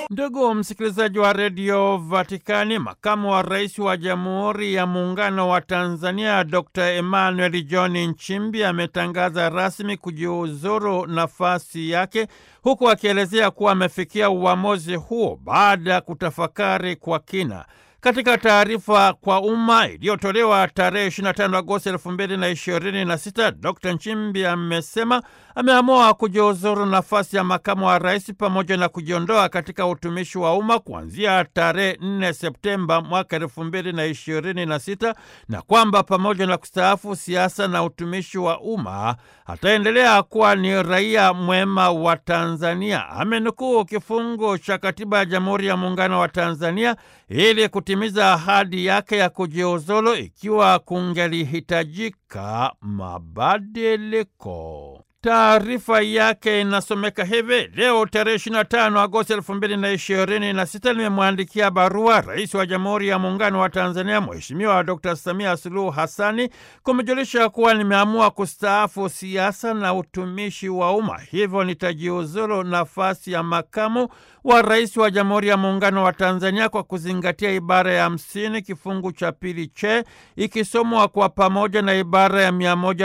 Ndugu msikilizaji wa redio Vatikani, makamu wa rais wa Jamhuri ya Muungano wa Tanzania Dr Emmanuel John Nchimbi ametangaza rasmi kujiuzuru nafasi yake, huku akielezea kuwa amefikia uamuzi huo baada ya kutafakari kwa kina. Katika taarifa kwa umma iliyotolewa tarehe 25 Agosti 2026, Dr Nchimbi amesema ameamua kujiuzuru nafasi ya makamu wa rais pamoja na kujiondoa katika utumishi wa umma kuanzia tarehe 4 Septemba mwaka 2026 na kwamba pamoja na kustaafu siasa na utumishi wa umma ataendelea kuwa ni raia mwema wa Tanzania. Amenukuu kifungu cha katiba ya Jamhuri ya Muungano wa Tanzania ili kutimiza ahadi yake ya kujiuzulu ikiwa kungelihitajika mabadiliko. Taarifa yake inasomeka hivi: leo tarehe 25 Agosti 2026 limemwandikia barua Rais wa Jamhuri ya Muungano wa Tanzania Mheshimiwa Dr Samia Suluhu Hassani kumejulisha kuwa nimeamua kustaafu siasa na utumishi wa umma, hivyo nitajiuzulu nafasi ya makamu wa rais wa Jamhuri ya Muungano wa Tanzania kwa kuzingatia ibara ya hamsini kifungu cha pili che ikisomwa kwa pamoja na ibara ya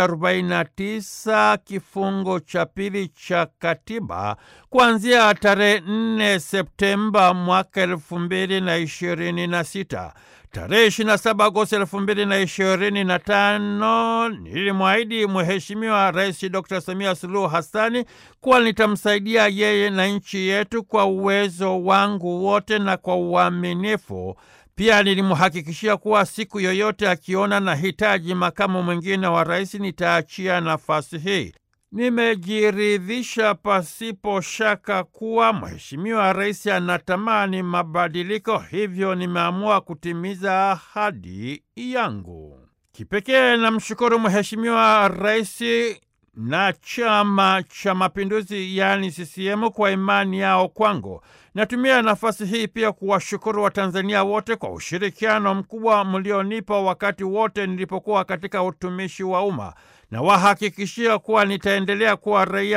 149 kifungu cha pili cha katiba kuanzia tarehe 4 Septemba mwaka elfu mbili na ishirini na sita. Tarehe 27 Agosti elfu mbili na ishirini na tano nilimwahidi Mheshimiwa Rais Dr Samia Suluhu Hassani kuwa nitamsaidia yeye na nchi yetu kwa uwezo wangu wote na kwa uaminifu. Pia nilimhakikishia kuwa siku yoyote akiona na hitaji makamu mwingine wa rais nitaachia nafasi hii. Nimejiridhisha pasipo shaka kuwa Mheshimiwa Rais anatamani mabadiliko, hivyo nimeamua kutimiza ahadi yangu. Kipekee namshukuru Mheshimiwa Rais na Chama cha Mapinduzi yaani CCM kwa imani yao kwangu. Natumia nafasi hii pia kuwashukuru Watanzania wote kwa ushirikiano mkubwa mlionipa wakati wote nilipokuwa katika utumishi wa umma na wahakikishia kuwa nitaendelea kuwa raia